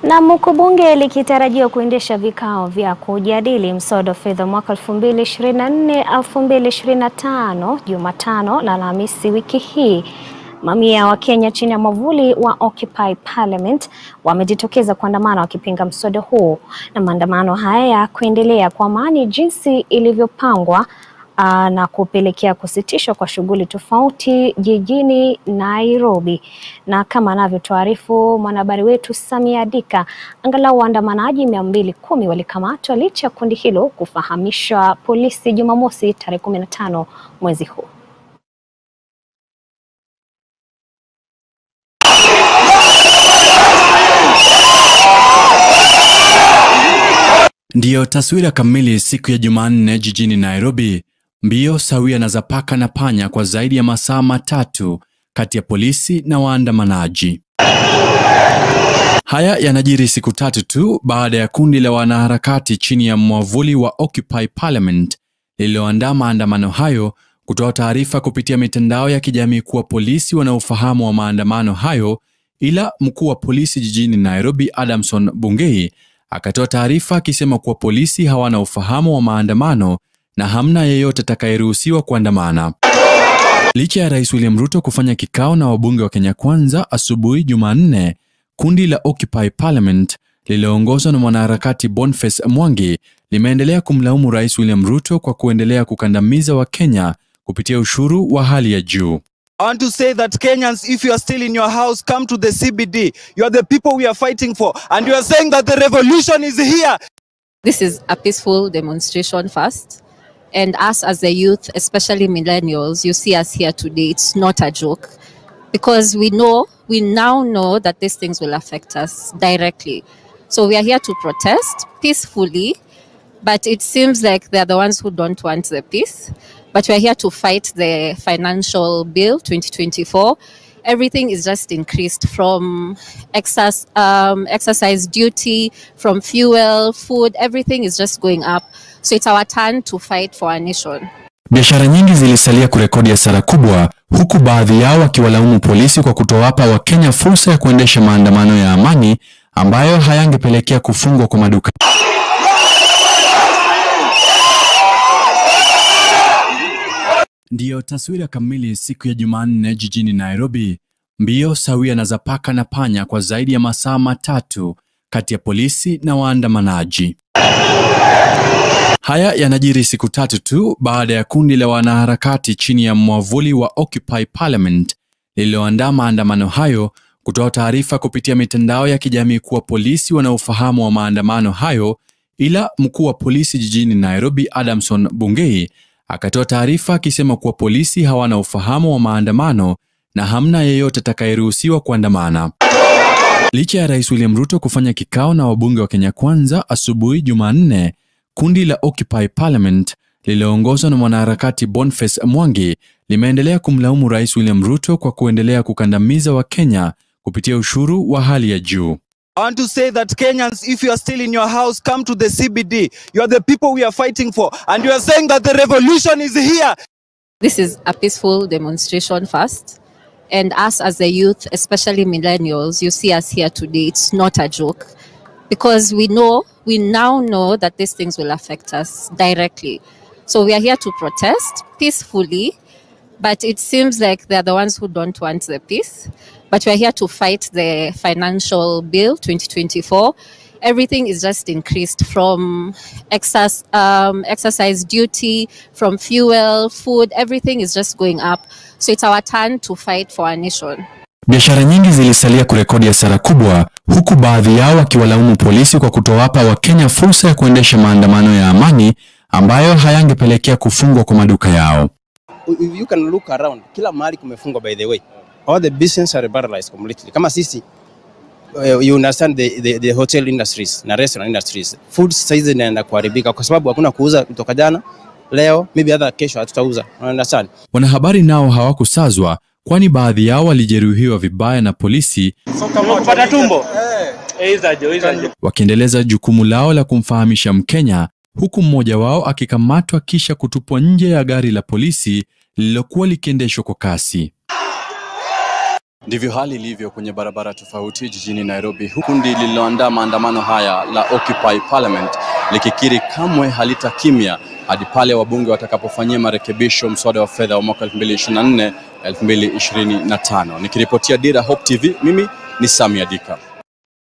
Na huku bunge likitarajiwa kuendesha vikao vya kujadili mswada wa fedha mwaka 2024 2025 Jumatano na Alhamisi wiki hii, mamia wa Kenya chini ya mwavuli wa Occupy Parliament wamejitokeza kuandamana wakipinga mswada huu, na maandamano haya ya kuendelea kwa amani jinsi ilivyopangwa Aa, na kupelekea kusitishwa kwa shughuli tofauti jijini Nairobi. Na kama anavyotuarifu mwanahabari wetu Samia Dika, angalau waandamanaji mia mbili kumi walikamatwa licha ya kundi hilo kufahamishwa polisi Jumamosi tarehe kumi na tano mwezi huu. Ndiyo taswira kamili siku ya Jumanne jijini Nairobi. Mbio sawia na za paka na panya kwa zaidi ya masaa matatu kati ya polisi na waandamanaji. Haya yanajiri siku tatu tu baada ya kundi la wanaharakati chini ya mwavuli wa Occupy Parliament lililoandaa maandamano hayo kutoa taarifa kupitia mitandao ya kijamii kuwa polisi wana ufahamu wa maandamano hayo, ila mkuu wa polisi jijini Nairobi Adamson Bungei akatoa taarifa akisema kuwa polisi hawana ufahamu wa maandamano na hamna yeyote atakayeruhusiwa kuandamana. Licha ya Rais William Ruto kufanya kikao na wabunge wa Kenya Kwanza asubuhi Jumanne, kundi la Occupy Parliament lililoongozwa na mwanaharakati Boniface Mwangi limeendelea kumlaumu Rais William Ruto kwa kuendelea kukandamiza Wakenya kupitia ushuru wa hali ya juu. I want to say that Kenyans, if you are still in your house, come to the CBD. You are the people we are fighting for. And you are saying that the revolution is here. This is a peaceful demonstration first. And us as the youth, especially millennials, you see us here today. It's not a joke. Because we know, we now know that these things will affect us directly. So we are here to protest peacefully. But it seems like they're the ones who don't want the peace. But we're here to fight the financial bill 2024. Everything is just increased from excess, um, exercise duty, from fuel, food, everything is just going up. So it's our turn to fight for our nation. Biashara nyingi zilisalia kurekodi hasara kubwa, huku baadhi yao wakiwalaumu polisi kwa kutowapa Wakenya fursa ya kuendesha maandamano ya amani ambayo hayangepelekea kufungwa kwa maduka. Ndiyo taswira kamili siku ya Jumanne jijini Nairobi. Mbio sawia na za paka na panya kwa zaidi ya masaa matatu kati ya polisi na waandamanaji. Haya yanajiri siku tatu tu baada ya kundi la wanaharakati chini ya mwavuli wa Occupy Parliament lililoandaa maandamano hayo kutoa taarifa kupitia mitandao ya kijamii kuwa polisi wana ufahamu wa maandamano hayo, ila mkuu wa polisi jijini Nairobi Adamson Bungei akatoa taarifa akisema kuwa polisi hawana ufahamu wa maandamano na hamna yeyote atakayeruhusiwa kuandamana. Licha ya Rais William Ruto kufanya kikao na wabunge wa Kenya Kwanza asubuhi Jumanne, kundi la Occupy Parliament lililoongozwa na mwanaharakati Boniface Mwangi limeendelea kumlaumu Rais William Ruto kwa kuendelea kukandamiza Wakenya kupitia ushuru wa hali ya juu. I want to say that Kenyans, if you are still in your house, come to the CBD. You are the people we are fighting for. And you are saying that the revolution is here. This is a peaceful demonstration first. And us as the youth, especially millennials, you see us here today. It's not a joke. Because we know, we now know that these things will affect us directly. So we are here to protest peacefully. But it seems like they're the ones who don't want the peace. But we're here to fight the financial bill 2024. Everything is just increased from excess, um, exercise duty, from fuel, food, everything is just going up. So it's our turn to fight for our nation. Biashara nyingi zilisalia kurekodi hasara kubwa, huku baadhi yao wakiwalaumu polisi kwa kutowapa Wakenya fursa ya kuendesha maandamano ya amani ambayo hayangepelekea kufungwa kwa maduka yao. if you can look around, kila mahali kumefungwa by the way. All the business are paralyzed completely. Kama sisi uh, you understand the, the, the hotel industries na restaurant industries. Food size inaenda kuharibika kwa sababu hakuna kuuza kutoka jana, leo, maybe hata kesho hatutauza. You understand? Wanahabari nao hawakusazwa, kwani baadhi yao walijeruhiwa vibaya na polisi kupata tumbo Eizajo, eizajo. wakiendeleza jukumu lao la kumfahamisha Mkenya, huku mmoja wao akikamatwa kisha kutupwa nje ya gari la polisi lililokuwa likiendeshwa kwa kasi. Ndivyo hali ilivyo kwenye barabara tofauti jijini Nairobi, huku kundi lililoandaa maandamano haya la Occupy Parliament likikiri kamwe halitakimya hadi pale wabunge watakapofanyia marekebisho mswada wa fedha wa mwaka 2024 2025. Nikiripotia Dira Hope TV, mimi ni Sami Adika.